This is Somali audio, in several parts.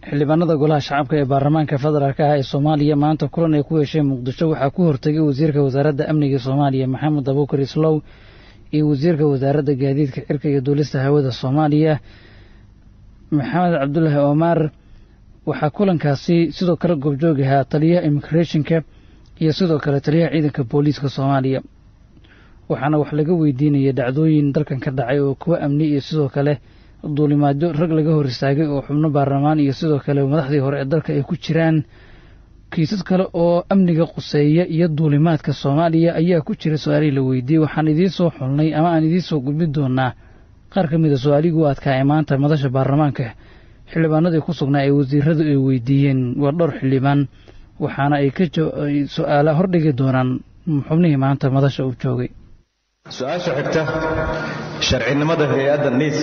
xildhibaanada golaha shacabka ee baarlamaanka federaalk ah ee soomaaliya maanta kulan ay ku yeesheen muqdisho waxaa ku hortegay wasiirka wasaaradda amniga soomaaliya maxamed abuukar islow iyo wasiirka wasaaradda gaadiidka cirka iyo duulista hawada soomaaliya maxamed cabdulaahi omar waxaa kulankaasi sidoo kale goobjoog ahaa taliyaha immigrationka iyo sidoo kale taliyaha ciidanka booliiska soomaaliya waxaana wax laga weydiinaya dhacdooyin dalkan ka dhacay oo kuwa amni iyo sidoo kale duulimaadyo rag laga hor istaagay oo xubno baarlamaan iyo sidoo kale madaxdii hore ee dalka ay ku jiraan kiisas kale oo amniga quseeya iyo duulimaadka soomaaliya ayaa ku jira su-aalihii la weydiiyey waxaan idiin soo xulnay ama aan idiin soo gudbin doonaa qaar ka mid a su-aalihii u adkaayay maanta madasha baarlamaanka xildhibaanadii ku sugnaa ee wasiiradu ay weydiiyeen waa dhowr xildhibaan waxaana ay ka su-aala hordhigi doonaan xubnihii maanta madasha uu joogay su-aasha xigta sharcinimada hay-adda niisa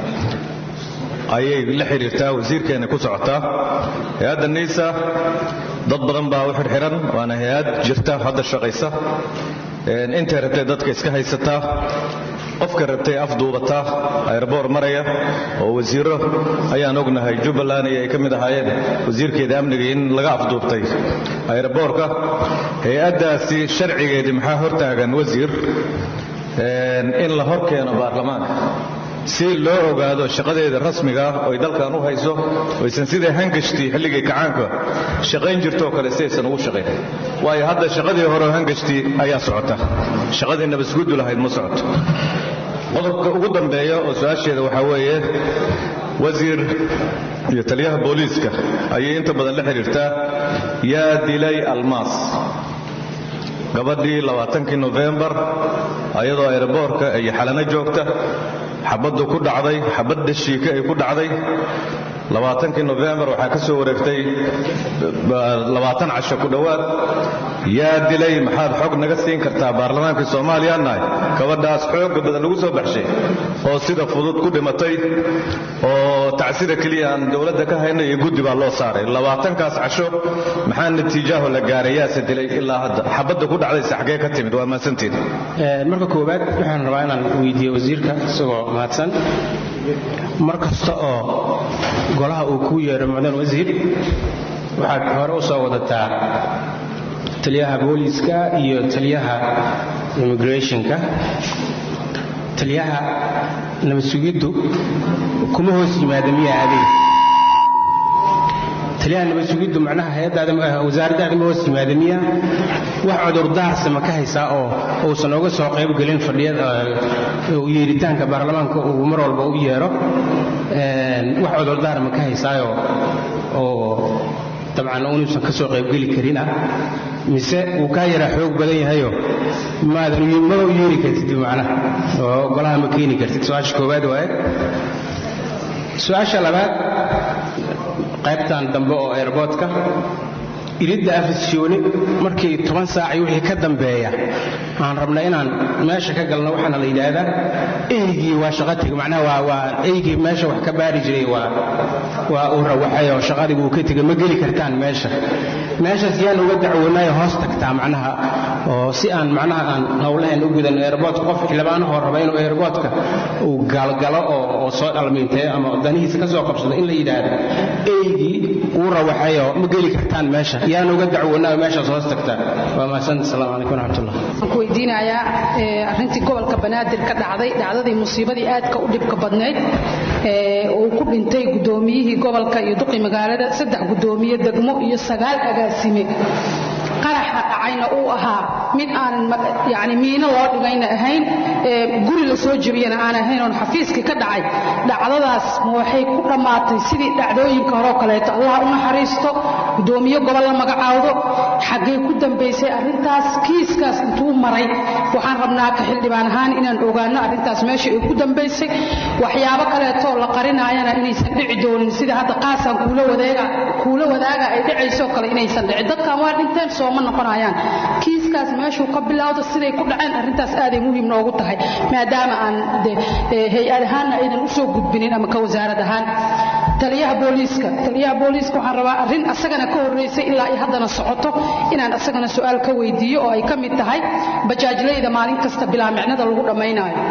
ayay la xidhiirtaa wasiirkeena ku socotaa hay-adda niisa dad badan baa u xidhxidhan waana hay-ad jirta hadda shaqaysa intay rabtay dadka iska haysataa qofka rabtay afduubataa ayrboor maraya oo wasiiro ayaan ognahay jubbaland iyo ay ka mid ahaayeen wasiirkeeda amniga in laga afduubtay ayrboorka hay-addaasi sharcigeedii maxaa hortaagan wasiir in la hor keeno baarlamaanka si loo ogaado shaqadeeda rasmiga ah oy dalkan u hayso oysan siday hangashtii xilligii kacaanka shaqayn jirtoo kale sidaysan ugu shaqayn waayo hadda shaqadii horeo hangashtii ayaa socota shaqadii nabasguddu lahayd ma socoto qodobka ugu dambeeya oo su-aasheeda waxaa weeye wasiir iyo taliyaha booliiska ayay inta badan la xidhiirtaa yaa dilay almaas gabadhii labaatankii nofembar ayadoo aeroboorka iyo xalano joogta xabaddu ku dhacday xabad dhashiika ay ku dhacday labaatankii nofembar waxaa ka soo wareegtay labaatan casho ku dhowaad yaa dilay maxaad xog naga siin kartaa baarlamaankii soomaaliya nahay gabadhaas xooga badan lagu soo baxshay oo sida fudud ku dhimatay oo tacsida keliya aan dowladda ka hayna iyo guddi baa loo saaray labaatankaas casho maxaa natiijaaho la gaaray yaase dilay ilaa hadda xabadda ku dhacdayse xaggee ka timid waa mahadsantiin marka koowaad waxaan rabaa inaan weydiiyo wasiirka isagoo mahadsan mar kasta oo golaha uu kuu yeedho mucdan wasiir waxaad hore u soo wadataa taliyaha booliiska iyo taliyaha immigrationka taliyaha nabadsugiddu kuma hoos yimaada miyaa adeeg taliyaha nabadsugiddu macnaha hay-addaada wasaaraddaada ma hoos yimaada miya wax cudurdaarse ma ka haysaa oo uusan oga soo qayb gelin fadhiyada yeeritaanka baarlamaanka uu mar walba u yeedho wax cudurdaar ma ka haysaayo oo dabcan unuusan ka soo qaybgeli karina mise wuu kaa yaraa xoog badan yahayo maadan maba u yeeri kartid macnaha oo golaha ma keeni kartid su-aasha koowaad waaye su-aasha labaad qaybtan dambe oo airboodka iridda afisyooni markii toban saac iyo wixii ka dambeeya aan rabna inaan meesha ka galno waxaana la yidhaahdaa eygii waa shaqa teg macnaha waa waa eygii meesha wax ka baari jiray waa waa uu rawaxay oo shaqadii buu ka tegay ma geli kartaan meesha meeshaas yaan uga dacwoonayo hoos tagtaa macnaha oo si aan macnaha aan howlahan u gudan airboodka qof xildhibaanahoo raba inuu airboodka uu galgalo oo oo soo dhalmiintay ama danihiisa ka soo qabsado in la yidhaahdo eygii uu rawaxayoo ma geli kartaan meesha yaan uga dacwoonaa meeshaas hoos tagtaa waa mahadsan asalaamu calaykum waraxmatullah waxaan ku weydiinayaa arrintii gobolka banaadir ka dhacday dhacdadii musiibadii aadka u dhibka badnayd uu ku dhintay guddoomiyihii gobolka iyo duqi magaalada saddex guddoomiye degmo iyo sagaal agaasime qaraxa dhacayna uu ahaa mid aanan yani miino loo dhigayna ahayn guri la soo jebiyana aan ahayn oon xafiiskii ka dhacay dhacdadaas ma waxay ku dhammaatay sidii dhacdooyinka horeo kaleeto allah u naxariisto guddoomiye gobol la magacaawdo xaggee ku dambaysay arrintaas kiiskaas intuu maray waxaan rabnaa ka xildhibaan ahaan inaan ogaano arrintaas meesha ay ku dambaysay waxyaabo kaleetoo la qarinaayana inaysan dhici doonin sida hadda qaasaan kuula wadaaga ay dhacaysoo kale inaysan dhicin dadkan waa dhinteen sooma noqonayaan kiiskaas meeshuu ka bilowdo siday ku dhaceen arrintaas aaday muhiim noogu tahay maadaama aan hay-ad ahaanna aynan usoo gudbinin ama ka wasaarad ahaan taliyaha booliiska taliyaha booliiska waxaan rabaa arrin asagana ka horreysay ilaa ay haddana socoto inaan asagana su-aal ka weydiiyo oo ay ka mid tahay bajaajlayda maalin kasta bilaa micnada lagu dhammaynaayo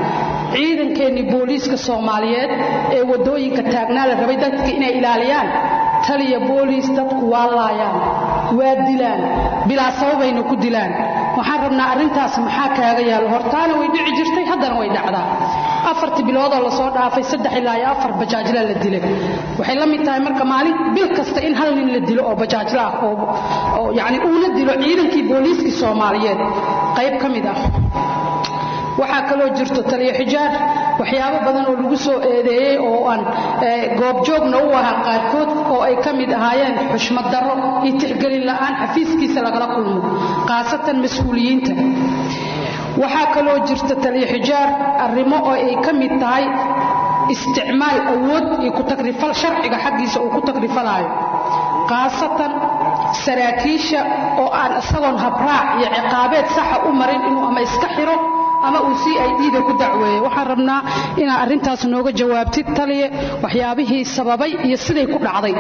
ciidankeennii booliiska soomaaliyeed ee waddooyinka taagnaa la rabay dadka inay ilaaliyaan taliya booliis dadku waa laayaan waa dilaan bilaa sababayna ku dilaan waxaan rabnaa arrintaas maxaa kaaga yaalo hortaana way dhici jirtay haddana way dhacdaa afartii biloodoo lasoo dhaafay saddex ilaa iyo afar bajaajla la dilay waxay la mid tahay marka maalin bil kasta in hal nin la dilo oo bajaajla ah oo yacni uuna dilo ciidankii booliiskii soomaaliyeed qayb ka mid ah waxaa kaloo jirto taliyo xijaar waxyaabo badan oo lagu soo eedeeyey oo aan goobjoogna u ahaa qaarkood oo ay ka mid ahaayeen xushmad darro iyo tixgelin la'aan xafiiskiisa lagala kulmo khaasatan mas-uuliyiinta waxaa kaloo jirta taliyo xijaar arrimo oo ay ka mid tahay isticmaal awood iyo ku-tagrifal sharciga xaggiisa uu ku tagrifalaayo khaasatan saraakiisha oo aan isagoon habraac iyo ciqaabeed saxa u marin inuu ama iska xiro ama uu si ay dhiida ku dacweeyey waxaan rabnaa inaad arrintaas nooga jawaabtid taliye waxyaabihii sababay iyo siday ku dhacday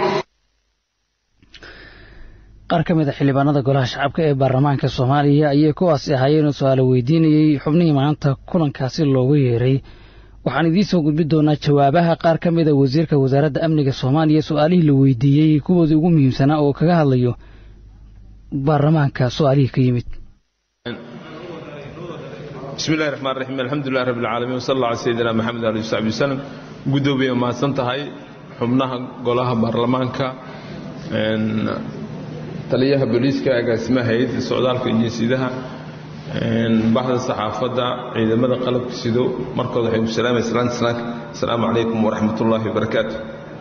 qaar ka mid a xildhibaanada golaha shacabka ee baarlamaanka soomaaliya ayay kuwaasi ahaayeenoo su-aalo weydiinayey xubnihii maanta kulankaasi loogu yeeray waxaan idiin soo gudbi doonaa jawaabaha qaar ka mid a wasiirka wasaaradda amniga soomaaliya su-aalihii la weydiiyey kuwoodii ugu muhiimsanaa oo kaga hadlayo baarlamaanka su-aalihii ka yimid bismi illahi raxmaan raxiim alxamdulilah rabbi alcaalamiin wasal allah cala sayidina maxamed ali saxbi wasalam guddoomiye mahadsan tahay xubnaha golaha baarlamaanka taliyaha booliiska agaasimaha hay-adda socdaalka iyo jinsiyadaha baxda saxaafadda ciidamada qalabka sido markooda waxay ku salaamay salaanta salaanka asalaamu calaykum waraxmat ullaahi wabarakaatu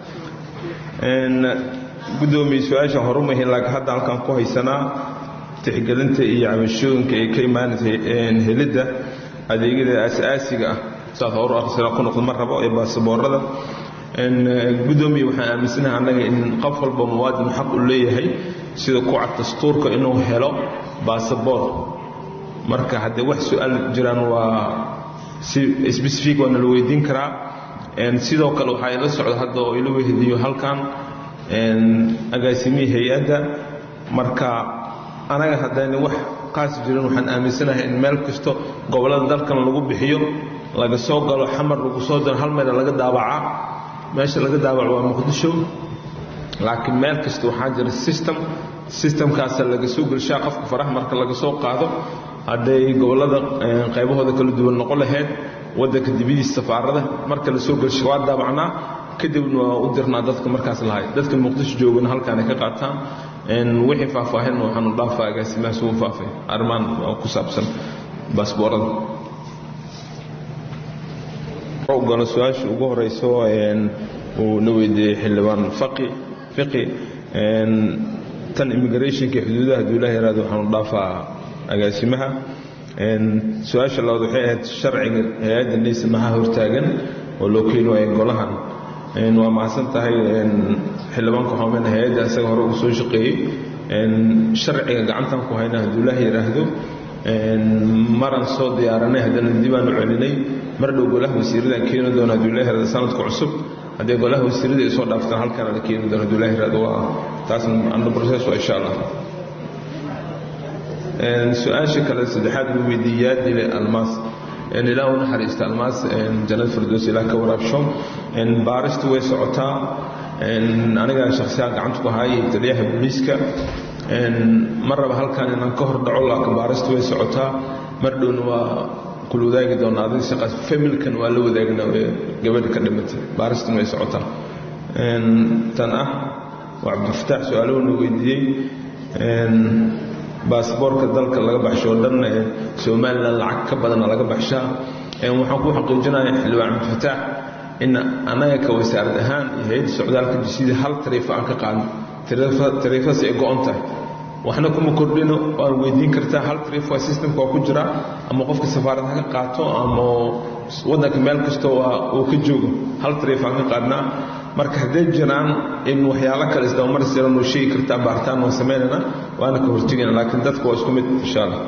guddoomiye su-aasha horumahin laakiin hadda halkaan ku haysanaa tixgelinta iyo cabashooyinka ay ka imaanaysay helidda adeegyada aas-aasiga ah saas horu akhrisana ku noqdo ma rabo ee baasaboorada guddoomiye waxaan aaminsanahay annaga in qof walba muwaadin xaq u leeyahay sida ku cad dastuurka inuu helo baasaboor marka haddee wax su-aal jiraan waa si sbecific waa nala weydiin karaa sidoo kale waxaa ila socda hadda oo ila wehdiyo halkan agaasimihii hay-adda marka anaga haddayna wax qaas jirin waxaan aaminsanahay in meel kasto gobollada dalkan lagu bixiyo laga soo galo xamar lagu soo diro hal meela laga daabacaa meesha laga daabaco waa muqdisho laakiin meel kasta waxaa jira system systemkaasa laga soo gelshaa qofka faraha marka laga soo qaado hadday gobollada qaybahooda kala duwan noqon lahayd waddanka dibadiisa safaarada marka la soo gelsha waa daabacnaa kadibna waa u dirnaa dadka markaas lahay dadka muqdisho joogana halkaan ay ka qaataan wixii faahfaahin waxaanu dhaafaa agaasimahaas ugu faafay arrimaan ku saabsan baasboorada galo su-aasha ugu horeyso uu na weydiiyey xildhibaan faqi fiqi tan immigrationka xuduudaha hadduu ilaah yaraado waxaanu dhaafaa agaasimaha su-aasha labaad waxay ahayd sharciga hay-adda neysa maxaa hortaagan oo loo keeni waayo golahan waa mahadsan tahay xildhibaanka xoomen hay-adda isaga hore uu soo shaqeeyey sharciga gacantan ku hayna hadduu ilaah yidhaahdo maran soo diyaaranay haddana dibaanu celinay mar dhow golaha wasiiradaan keeni doona hadduu ilaah yirahdo sanadka cusub haddii golaha wasiirada ay soo dhaaftaan halkaana la keeni doona hadduu ilaah yirahdo waa taasna under process waa insha allah su-aasha kale saddexaad uu weydiiyey yaa dilay almaas ilaah u naxariista almaas jannad firdows ilaah ka waraabsho baaristu way socotaa anigaa shakhsiyaha gacanta ku haayay taliyaha booliiska ma raba halkan inaan ka hor dhaco laakiin baaristu way socotaa mar dhowna waa kula wadaagi doonaa adiga shaqaas familkan waa la wadaagna gabadha ka dhimatay baaristuna way socotaa tan ah waa cabdifataax su-aaluhuna weydiiyey baasboorka dalka laga baxsho oo dhan somalilan lacag ka badana laga baxshaa waxaan ku xaqiijinaya xildhibaan cabdifataax in annaga ka wasaarad ahaan iyo hay-adda socdaalka jisida hal tariifo aan ka qaadno tariifadaas ay go-on tahay waxna kuma kordhino waan weydiin kartaa hal tariif waa systemka waa ku jira ama qofka safaarad ha ka qaato ama waddanka meel kasta waa uu ka joogo hal tariif aan ka qaadnaa marka hadday jiraan in waxyaalo kale isdabamaris jiran oo sheegi kartaa baaritaan waan samaynayna waana ka hortegayna laakiin dadka waa isku mid insha allah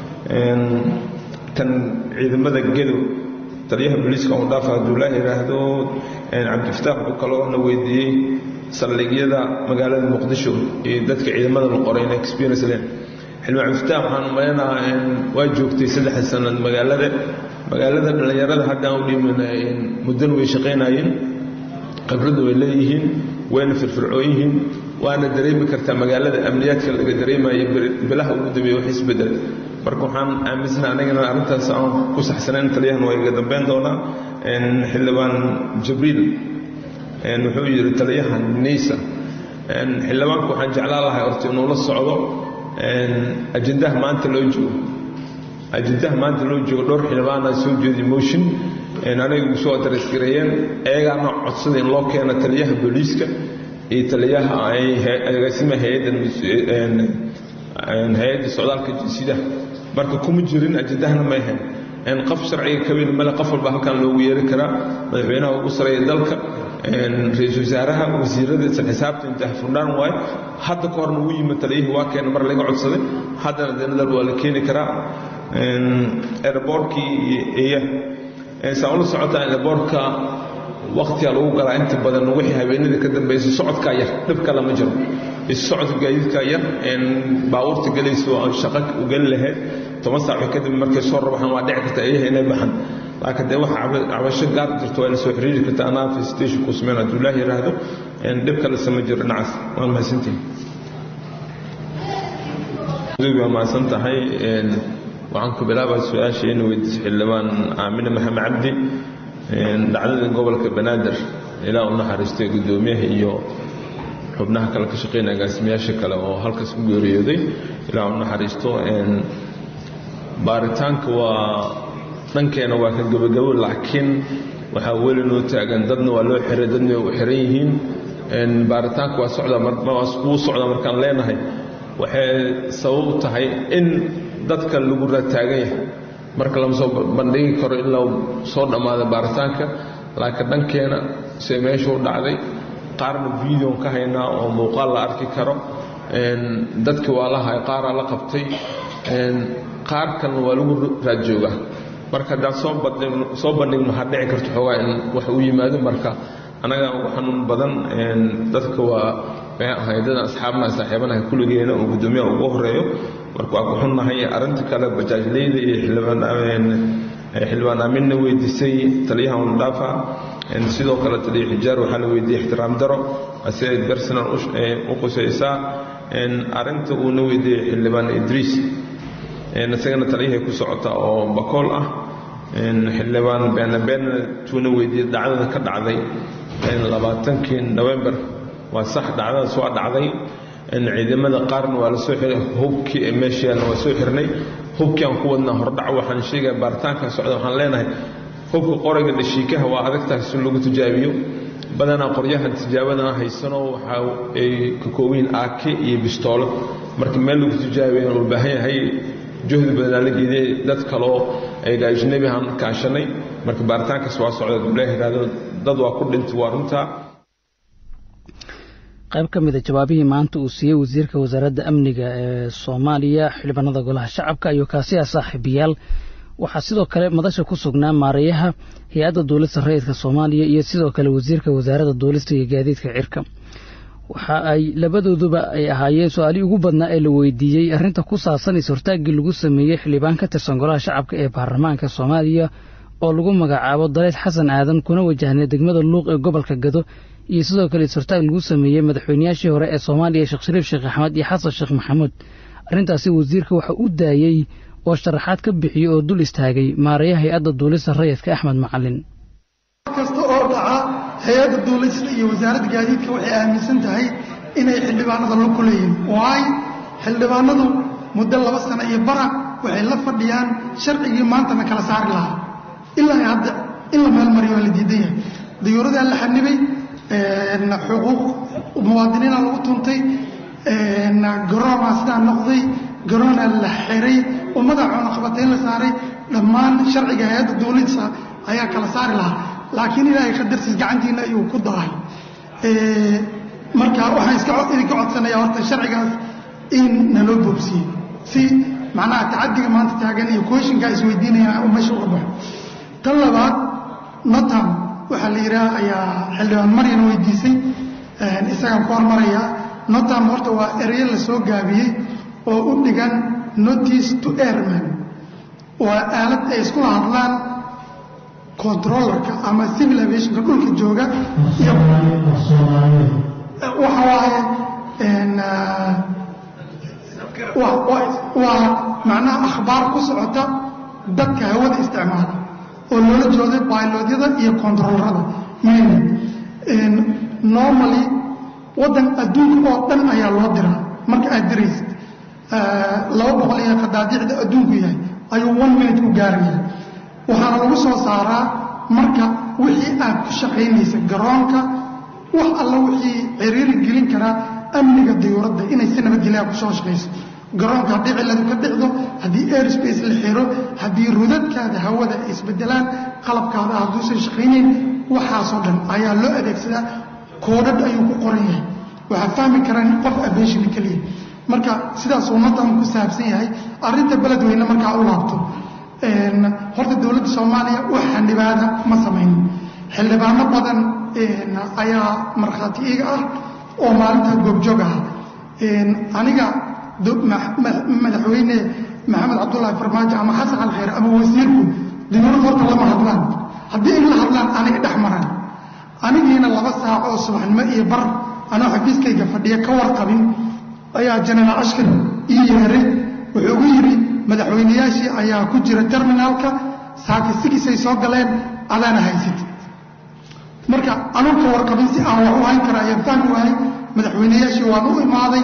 tan ciidamada gedow taliyaha booliiska uu dhaafa hadduu laa yidhaahdo cabdifataax wuxuu kaloo na weydiiyey saldhigyada magaalada muqdisho iyo dadka ciidamada la qoray inay experience leen xildhibaan cabdifataax waxaan umaleynaa waa joogtay saddexda sanad magaalada magaalada dhallinyarada haddaan u dhimin muddana way shaqaynayeen khibradda way leeyihiin wayna firfircoon yihiin waana dareemi kartaa magaalada amniyaadka laga dareemayo bilaha ugu dambeeya wax isbedel marka waxaan aaminsana anigana arrintaas aan ku saxsanayn taliyahan waa iga dambeyn doonaa xildhibaan jibriil wuxuu yidhi taliyahan neysa xildhibaanku waxaan jeclaan lahay horta inuu la socdo ajendaha maanta loo joogo ajendaha maanta loo joogo dhowr xildhibaana soo jeedi motion aniga igu soo adarasgareeyeen ayagaana codsada in loo keeno taliyaha booliiska iyo taliyaha agaasima hay-adda socdaalka jinsiyadaha marka kuma jirin ajendahana ma ahayn qof sharciga kaweyn male qof walba halkan loogu yeeri karaa madaxweynaha ugu sareeya dalka ra-iisul wasaaraha wasiirada isla xisaabta intaha furdhaan waayo hadda ka horna ugu yimid taliyihii waa keena mar laga codsaday haddana denadal waa la keeni karaa airboortkii iyo saa ula socotaa airboortka waktiga lagu galaa inta badan wixii habeenada ka dambaysa socodkaa yar dhib kale ma jiro socodka gaadiidkaa yar baabuurta gelaysa oo shaqo u geli lahayd toban saac kadib markay soo rabaxaan waa dhici karta ayaha inay baxan laakiin dee waxa cabasho gaar jirto waa ina soo xiriiri karta anaa station ku sameyn hadduu ilaah yidhaahdo dhib kale sama jiro dhinacaas waan mahadsantihin waa mahadsan tahay waxaan ku bilaabaa su-aasha ina weydiisa xildhibaan aamine maxamed cabdi dhacdada gobolka banaadir ilaa u naxariistay guddoomiyaha iyo xubnaha kale ka shaqeynaya agaasimayaasha kale oo halkaas ku geeriyooday ilaa u naxariisto baaritaanka waa dhankeena waa ka gebagabo laakiin waxaa weli noo taagan dadna waa loo xiray dadna way u xiran yihiin baaritaanka waa socdaa wuu socdaa markaan leenahay waxay sabab u tahay in dadka lagu rataagan yahay marka lama soo bandhigi karo in la soo dhammaada baaritaanka laakiin dhankeena see meesha u dhacday qaarna videon ka haynaa oo muuqaal la arki karo dadki waa la hay qaaraa la qabtay qaar kalna waa lagu raadjoogaa marka haddaan soo bandhigno waxaa dhici karto xoogaa in wax u yimaado marka annaga ugu xanuun badan dadka waa maxay ahay dadan asxaabnaha saaxiibanaha kulligeena oo guddoomiyaha ugu horeeyo marka waa ku xunnahay arrinta kale bajaajleyda iyo xildhibaan aaminna weydiisay taliyaha undhaafa sidoo kale taliya xijaar waxaa la weydiiyey ixtiraam daro ase personal u qusaysaa arrinta uuna weydiiyey xildhibaan idriis isagana taliyahay ku socota oo bakool ah xildhibaan beenabeena tuuna weydiiyey dhacdada ka dhacday labaatankii november waa sax dhacdadaas waa dhacday ciidamada qaarna waa la soo xiray hubkii ee meeshaana waa soo xirnay hubkii aan ku wadnaa hordhac waxaan sheegaya baaritaanka socda waxaan leenahay hubka qorayga dhashiikaha waa adagtahay si lagu tijaabiyo badanaa qoryahan tijaabadana haysano waxa ay ka koobayiin aake iyo bistoolo marka meel lagu tijaabiya loo baahan yahay juhdi badanaa la geediyey dad kaloo ayga ajnabi aan kaashanay marka baaritaankaas waa socda dublaha yidhahdo dad waa ku dhintay waa runtaa qayb ka mid a jawaabihii maanta uu siiyey wasiirka wasaaradda amniga ee soomaaliya xildhibaanada golaha shacabka iyo kaasiya saaxiibayaal waxaa sidoo kale madasha ku sugnaa maareeyaha hay-adda duulista rayidka soomaaliya iyo sidoo kale wasiirka wasaaradda duulista iyo gaadiidka cirka waxa ay labadooduba ay ahaayeen su-aalihii ugu badnaa ee la weydiiyey arrinta ku saabsan is-hortaaggii lagu sameeyey xildhibaan ka tirsan golaha shacabka ee baarlamaanka soomaaliya oo lagu magacaabo daleed xasan aadan kuna wajahnay degmada luuq ee gobolka gado iyo sidoo kale is-hortaag lagu sameeyey madaxweynayaashii hore ee soomaaliya sheekh shariif sheekh axmed iyo xasan sheekh maxamuud arrintaasi wasiirka waxa u daayey oo sharaxaad ka bixiyey oo dul istaagay maareeya hay-adda duulista rayidka axmed macalin kasta oo dhaca hay-adda duulista iyo wasaaradda gaadiidka waxay aaminsan tahay inay xildhibaanada la kuleeyihin waayo xildhibaanadu muddo laba sano iyo bara waxay la fadhiyaan sharcigii maantana kala saari lahaa ilaa hadda in la meelmariyo waa la diidan yahay dayuuradaa la xanibay xuquuq muwaadiniina lagu tuntay garoonaa sidaa noqday garoonaa la xiray ummada coonoqabatayn la saaray dhammaan sharciga hay-adda duulisa ayaa kala saari lahaa laakiin ilaahay qadartiis gacantiina ayuu ku dahay marka waxaan iska idinka codsanaya horta sharcigaas in naloo boobsiye si macnaha tacadiga maanta taagan iyo kooshinkaa isweydiinaya u meesha uga baxo tan labaad notam waxaa la yidhaha ayaa xildhibaan maryan weydiisay isagaan ku hormarayaa notam horta waa ereyo la soo gaabiyey oo u dhigan notice to airman waa aalad ay iskula hadlaan controllerka ama civil aviationka dhulka jooga iyo waxa waaye waa macnaha akhbaar ku socota dadka hawada isticmaala oo loola jooday bailodyada iyo controllerada mainly normally waddan adduunka oo dhan ayaa loo diraa marka aad diraysid laba boqol iyo qadaadiicda adduunku yahay ayuu one minute ku gaaraya waxaana lagu soo saaraa marka wixii aad ku shaqaynaysa garoonka wax alla wixii ciriiri gelin karaa amniga diyuuradda inay si nabadgelyaa kusoo shaqayso garoonka haddii cilladu ka dhicdo haddii airspace la xiro haddii rudadkaada hawada ay isbedelaan qalabkaada hadduusan shaqaynayn waxaasoo dhan ayaa loo adeegsadaa koodhadh ayuu ku qoran yahay waxaa fahmi karaa qof abeeshina keliya marka sidaas ummaddan ku saabsan yahay arrinta beledweyne markaa u laabto horta dowladda soomaaliya wax xildhibaana ma samaynin xildhibaano badan ayaa markhaati iga ah oo maalintaa goobjoog ah aniga madaxweyne maxamed cabdullaahi farmaajo ama xasan alkhayr ama wasiirku diyuurad horta lama hadlaan haddii ay la hadlaan aniga dhex maraan anigiina laba saac oo subaxnimo iyo bar anoo xafiiskayga fadhiya ka warqabin ayaa jenaraal ashkar ii yeeray wuxuu ugu yidhi madaxweynayaashii ayaa ku jira terminaalka saakisigisay soo galeen adaana haysid marka anuun ka warqabin si aan wax u hayn kara ayaan fahmi waayay madaxweynayaashii waan u imaaday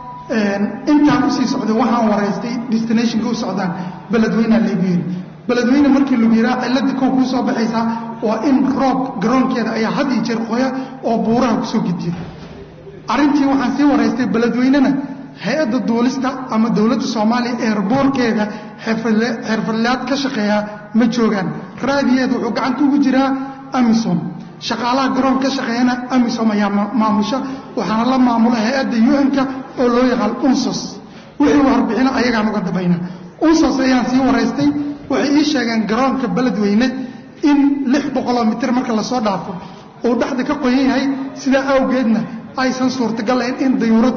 intaan usii socday waxaan waraystay destinationka u socdaan beledweynea laygu yiri beledweyne markii lagu yiraa cilladii kow kuu soo baxaysaa waa in roob garoonkeeda ayaa had iyo jeer qoya oo buuraha kusoo gediya arrintii waxaan sii waraystay beledweynena hay-adda duulista ama dowladda soomaaliya eerboorkeeda xirfadlaad ka shaqeeya ma joogaan raadiyeeda wuxuu gacanta ugu jiraa amisom shaqaalaha garoon ka shaqeeyana amisom ayaa maamusha waxaana la maamula hay-adda un-ka oo loo yaqaan unsos wixii warbixino ayagaan uga dabayna unsos ayaan sii waraystay waxay ii sheegeen garoonka beledweyne in lix boqoloo mitir marka lasoo dhaafo uu dhexda ka qoyan yahay sidaa awgeedna aysan suurtagalayn in dayuurad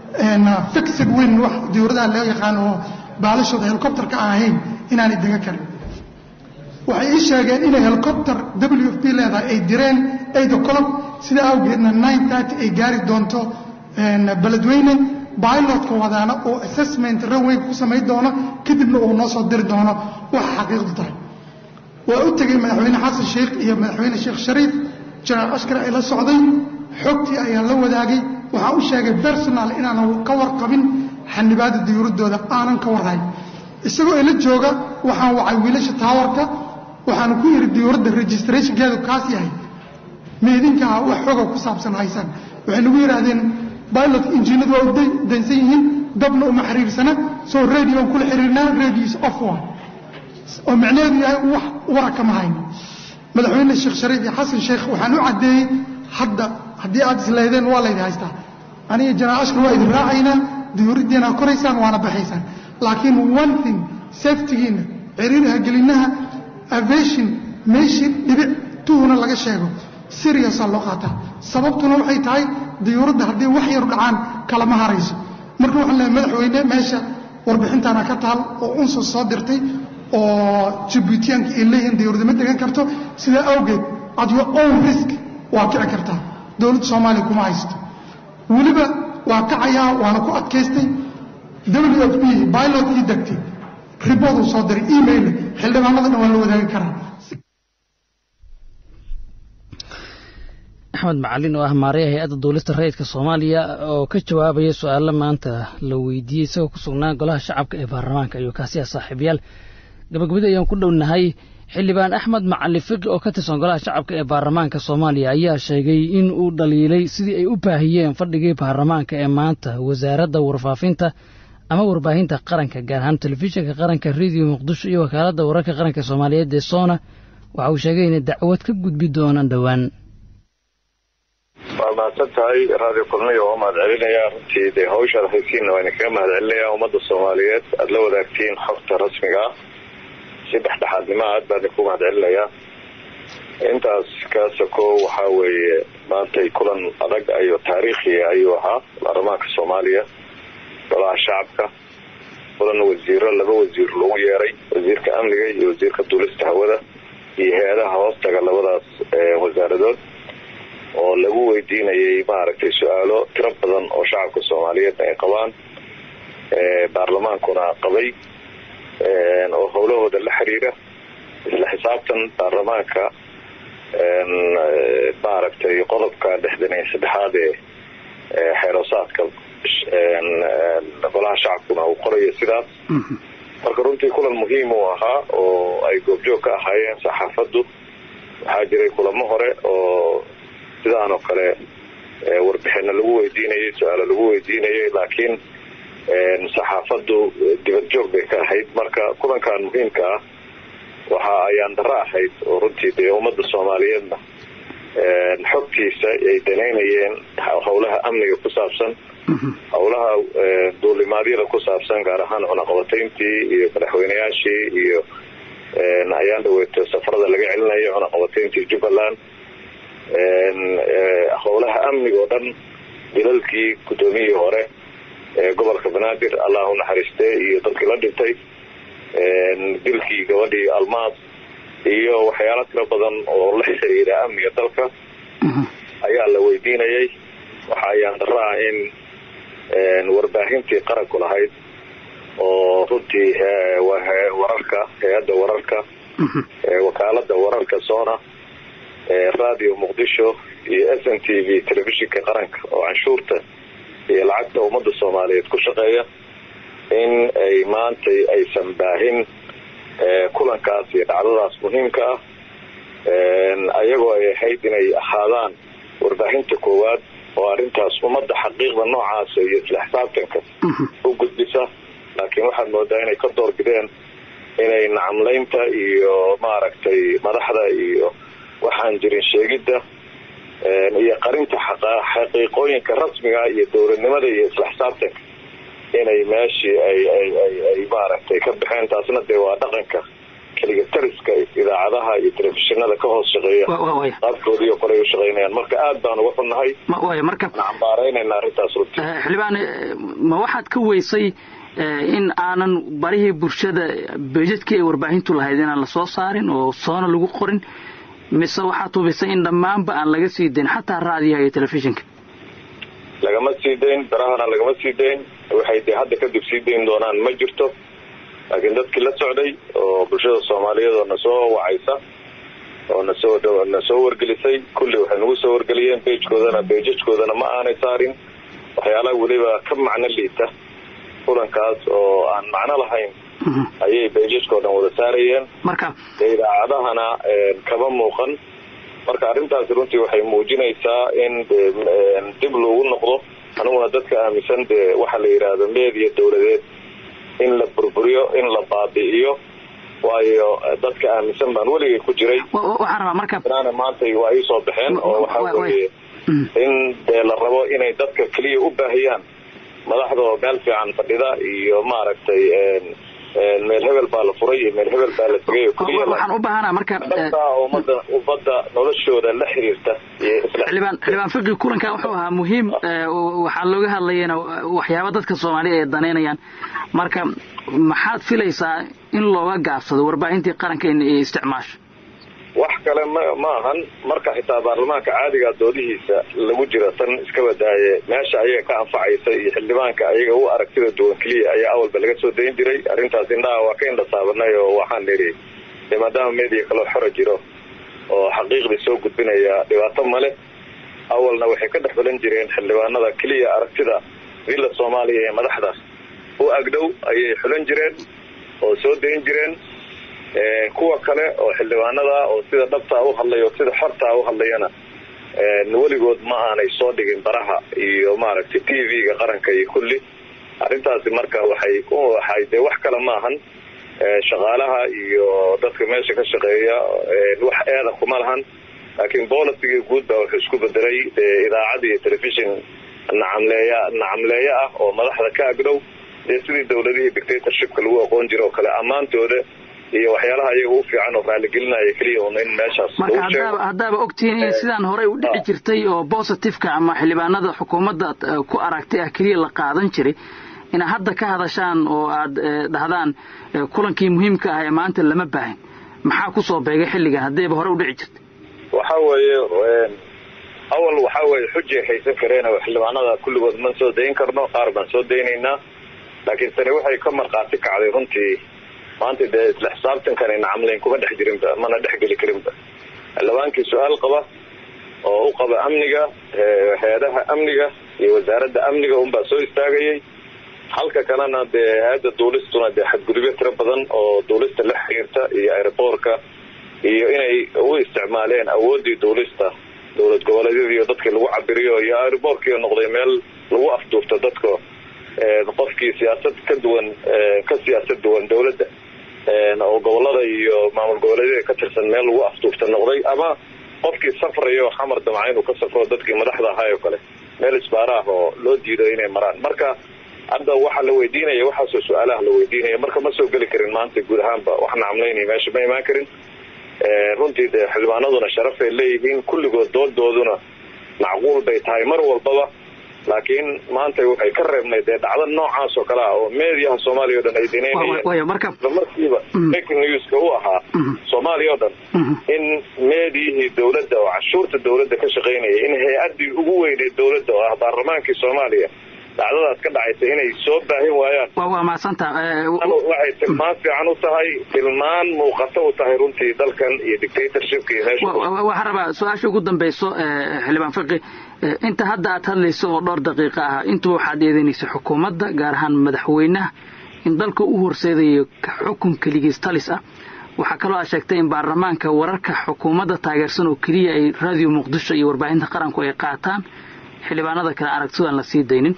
fixed win wax dayuuradaha loo yaqaan oo baalashooda helicopterka aan ahayn inaanay dega karin waxay ii sheegeen inay helicopter w f p leedahay ay direen eight o'clock sidaa awgeedna nine thirty ay gaari doonto beledweyne bilotka wadaana oo assessment runway ku samayn doono kadibna uu noo soo diri doono waxa xaqiiqdu tahay waa u tegey madaxweyne xasan sheikh iyo madaxweyne sheekh shariif jenaraal ashkar ay la socday xogtii ayaa la wadaagay waxaan u sheegay personal inaanan ka warqabin xanibaada diyuuradooda aanan ka warhayn isagoo ila jooga waxaan wacay wiilasha taawarka waxaan ku yidhi diyuuradda registrationkeedu kaas yahay meedinkaa wax xoga ku saabsan haysaan waxay nagu yidhaahdeen bilot injiinadu waa u dansan yihiin dabna uma xiriirsana soo radioan kula xiriirnaa radios off one oo macnaheedu yahay wax wara kama hayno madaxweyne sheekh shariif iyo xasan sheekh waxaan u caddeeyey hadda haddii aad isleedeen waa laydi haystaa aniga jenaraal ashkar waa idin raacaynaa diyuuraddiina koraysaan waana baxaysaan laakiin one thing safetigiina ciriiraha gelinaha aviation meeshii dhibic tuhuna laga sheego seriousa loo qaataa sababtuna waxay tahay diyuuradda haddii wax yaru dhacaan kalama harayso marka waxaan leehay madaxweyne meesha warbixintaana ka taal oo unsus soo dirtay oo jibuutiyaanka ay leeyihiin diyuuradda ma degan karto sidaa awgeed at your own risk waa kici kartaa dowladda soomaaliya kuma haysto weliba waa kacayaa waana ku adkaystay w f b bilotkii degtay riboduu soo diray email xildhibaanadana waa la wadaagi karaa axmed macalin oo ah maaraya hay-adda duulista rayidka soomaaliya oo ka jawaabaya su-aalo maanta la weydiiyey isagoo ku sugnaa golaha shacabka ee baarlamaanka ayuu kaasi ah saaxiibayaal gabagabadii ayaan ku dhownahay xildhibaan axmed macali fiqi oo ka tirsan golaha shacabka ee baarlamaanka soomaaliya ayaa sheegay in uu dhaliilay sidii ay u baahiyeen fadhigii baarlamaanka ee maanta wasaaradda warfaafinta ama warbaahinta qaranka gaar ahaan telefishinka qaranka rediyo muqdisho iyo wakaaladda wararka qaranka soomaaliyeed ee soona waxa uu sheegay inay dacwad ka gudbi doonaan dhowaan waa mahadsan tahay radio kulmiya waa mahad celinayaa runtii dee hawshaad haysiinna waa idinkaga mahad celinayaa ummadda soomaaliyeed aada la wadaagtiin xogta rasmiga ah si dhexdhexaadnimo aad baa idinku mahad celinayaa intaas ka soko waxaa weeye maantay kulan adag ayo taariikhiya ayuu ahaa baarlamaanka soomaaliya golaha shacabka kulan wasiiro laba wasiir lagu yeeray wasiirka amniga iyo wasiirka duulista hawada iyo hay-adaha hoostaga labadaas wasaaradood oo lagu weydiinayay maaragtay su-aalo tiro badan oo shacabka soomaaliyeedna ay qabaan baarlamaankuna qabay oo howlahooda la xiriira isla xisaabtan baarlamaanka maaragtay qodobka lixdan iyo saddexaad ee xeerosaadka golaha shacabkuna uu qorayo sidaas marka runtii kulan muhiim uu ahaa oo ay goobjoog ka ahaayeen saxaafaddu waxaa jiray kulamo hore oo sidaan oo kale warbixino lagu weydiinayay su-aalo lagu weydiinayay laakiin saxaafaddu dibad joog bay ka ahayd marka kulankan muhiimka ah waxa ayaan daro ahayd oo runtii dee ummadda soomaaliyeedna xogtiisa ay danaynayeen howlaha amniga ku saabsan howlaha duulimaadyada ku saabsan gaar ahaan cunaqabatayntii iyo madaxweyneyaashii iyo ayaan dhaweeto safarada laga celinayo cunaqabatayntii jubbaland howlaha amniga oo dhan dilalkii guddoomiyihii hore ee gobolka banaadir allah u naxariistee iyo dadkii la dhintay dilkii gabadhii almaas iyo waxyaalo tiro badan oo la xiriira amniga dalka ayaa la weydiinayay waxa ayaan daro ah in warbaahintii qaranku lahayd oo runtii wararka hay-adda wararka wakaalada wararka sona radio muqdisho iyo s n t v telefishinka qaranka oo canshuurta iyo lacagta ummadda soomaaliyeed ku shaqeeya in ay maantay aysan baahin kulankaas iyo dhacdadaas muhiimka ah ayagoo ay ahayd inay ahaadaan warbaahinta koowaad oo arrintaas ummadda xaqiiqda noocaasa iyo isla xisaabtanka u gudbisa laakiin waxaad moodaa inay ka doorbideen inay nacamlaynta iyo maaragtay madaxda iyo waxaan jirin sheegidda iyo qarinta xaqiiqooyinka rasmiga iyo dowladnimada iyo isla xisaabtanka inay meeshii ay ay ay ay maaragtay ka baxeen taasna dee waa dhaqanka keliga tariska idaacadaha iyo telefishinada ka hoos shaqeeya qaabkoodiiyo kole ay u shaqaynayaan marka aad baan uga xunnahay way marka cambaaraynayna arrintaas runtii xildhibaan ma waxaad ka weysay in aanan barihii bulshada beejadkii ay warbaahintu lahayd inaan lasoo saarin oo soona lagu qorin mise waxaad hubisay in dhammaanba aan laga sii dayn xataa raadiyaha iyo telefishinka lagama sii dayn barahana lagama sii dayn waxay dee hadda kadib sii dayn doonaan ma jirto laakiin dadkii la socday oo bulshada soomaaliyeed oo nasoo wacaysa oo nasoo nasoo wargelisay kulli waxay nagu soo wargeliyeen beejkoodana beejajkoodana ma aanay saarin waxyaalaha weliba ka macno liita kulankaas oo aan macno lahayn ayay beejajkao dhan wada saarayeen marka dee idaacadahana kama muuqan marka arrintaasi runtii waxay muujinaysaa in de dib loogu noqdo aniguna dadka aaminsan dee waxaa la yidhaahdo meediya dowladeed in la burburiyo in la baabi'iyo waayo dadka aaminsan baan weligay ku jiray waxaan rabaa marka inaana maanta waa ii soo baxeen oo waxaa weeye in dee la rabo inay dadka keliya u baahiyaan madaxda oo meel fiican fadhida iyo maaragtay meel hebel baa la furay iyo meel hebel baa la tegay oo keliya waxaan u baahanaa marka dadka ummadda ummadda noloshooda la xiriirta iyo isla xildhibaan xildhibaan fiqi kulankan wuxuu ahaa muhiim waxaa looga hadlayana waxyaaba dadka soomaaliya ay danaynayaan marka maxaad filaysaa in looga gaabsado warbaahintii qaranka in ay isticmaasho wax kale ma ma ahan marka xitaa baarlamaanka caadiga doodihiisa lagu jira tan iska badaaye meesha ayaga ka anfacaysa iyo xildhibaanka ayaga u aragtida duwan keliya ayaa awalba laga soo dayn jiray arrintaas indhaha waa ka indha saabanay oo waxaan nidhi dee maadaama meediya kaloo xora jiro oo xaqiiqdii soo gudbinaya dhibaato male awalna waxay ka dhex balan jireen xildhibaanada keliya aragtida villa soomaaliya ee madaxda u agdhow ayay xulan jireen oo soo dayn jireen kuwa kale oo xildhibaanada oo sida dhabtaa u hadlaya oo sida xortaa u hadlayana weligood ma aanay soo dhigin baraha iyo maaragtay t v-ga qaranka iyo kulli arrintaasi marka waxay waxay dee wax kale ma ahan shaqaalaha iyo dadka meesha ka shaqeeya wax eeda kuma lahan laakiin bolisigii guud baa wuxuu isku bedelay dee idaacad iyo telefishon nacamleeya nacamleeyo ah oo madaxda ka agdhow dee sidii dowladihii dictatorshipka lagu aqoon jira oo kale ammaantooda iyo waxyaalaha ayaga u fiican oo raaligelinaya keliya un in meeshaas marka haddaaba haddaaba ogtihiin in sidaan horey u dhici jirtay oo positiveka ama xildhibaanada xukuumadda ku aragtay ah keliya la qaadan jiray inaad hadda ka hadashaan oo aad dhahdaan kulankii muhiimka ah ee maanta lama baahin maxaa ku soo beegay xilligan haddayba hore u dhici jirtay waxa weeye awal waxa weeye xujay haysan kareen oo xildhibaanada kulligood man soo dayn karno qaar baan soo daynaynaa laakiin tani waxay ka markhaati kacday runtii maanta dee isla xisaabtankan nacamlayn kuma dhex jirinba mana dhex geli karinba xildhibaankii su-aal qaba oo u qaba amniga hay-adaha amniga iyo wasaaradda amniga unbaa soo istaagayay halka kalena dee hay-adda duulistuna dee xadgudubyo tiro badan oo duulista la xiriirta iyo airboorka iyo inay u isticmaaleen awooddii duulista dowlad goboleedyada iyo dadkii lagu cabiriyo iyo airboorkii noqday meel lagu afduufto dadka qofkii siyaasad ka duwan ka siyaasad duwan dowladda oo gobolada iyo maamul goboleedyada ka tirsan meel lagu afduufta noqday ama qofkii safrayo xamar damca inuu ka safro dadkii madaxda ahaa oo kale meel isbaara ah oo loo diido inay maraan marka hadda waxaa la weydiinaya waxaasoo su-aalaha la weydiinaya marka ma soo geli karin maanta guud ahaanba wax nacamlaynaya meesha ma imaan karin runtii dee xildhibaanaduna sharafay leeyihiin kulligood doodooduna macquul bay tahay mar walbaba laakiin maanta waxay ka reebnay dee dhacdo noocaas oo kale ah oo meediyaha soomaaliya o dhan ay dinaynayeenmarkiiba fake newska u ahaa soomaaliya o dhan in meediyihii dowladda oo cashuurta dowladda ka shaqaynaya in hay-addii ugu weyneed dowladda oo ah baarlamaankii soomaaliya dhacdadaas ka dhacaysa inay soo baahin waayaan waa mahadsantaa waxay tilmaan fiican u tahay tilmaan muuqato u tahay runtii dalkan iyo dictatorshipka iyo meesha waxaan rabaa su-aasha ugu dambayso xildhibaan fiqi inta hadda aad hadlayso oo dhowr daqiiqa ah intuba waxaad eedeynaysa xukuumadda gaar ahaan madaxweynaha in dalka u horseedayo xukun keligiis talis ah waxaa kaloo aad sheegtay in baarlamaanka wararka xukuumadda taageersan oo keliya ay raadiyo muqdisho iyo warbaahinta qaranku ay qaataan xildhibaanada kale aragtidaan la sii daynin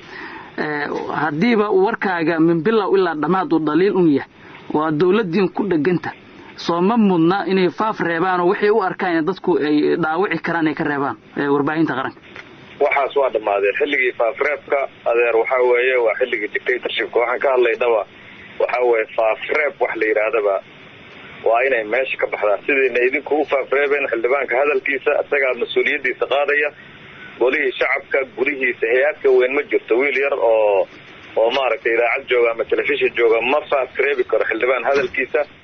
haddiiba warkaaga min bilow ilaa dhammaad uu dhaliil un yahay oo aad dowladdiin ku dheganta soo ma mudna inay faaf reebaanoo waxay u arkaan in dadku ay dhaawici karaan ay ka reebaan warbaahinta qaranka waxaas waa dhammaadeen xilligii faafreebka adeer waxaa weeye waa xilligii dictatorshipka waxaan ka hadlaynaba waxaa weeye faafreeb wax la yidhaahdaba waa inay meesha ka baxdaan sidayna idinku u faafreebeen xildhibaanka hadalkiisa isagaa mas-uuliyaddiisa qaadaya golihii shacabka gulihiisa hay-adka weyn ma jirto wiil yar oo oo maaragtay idaacad jooga ama telefishin jooga ma faafreebi karo xildhibaan hadalkiisa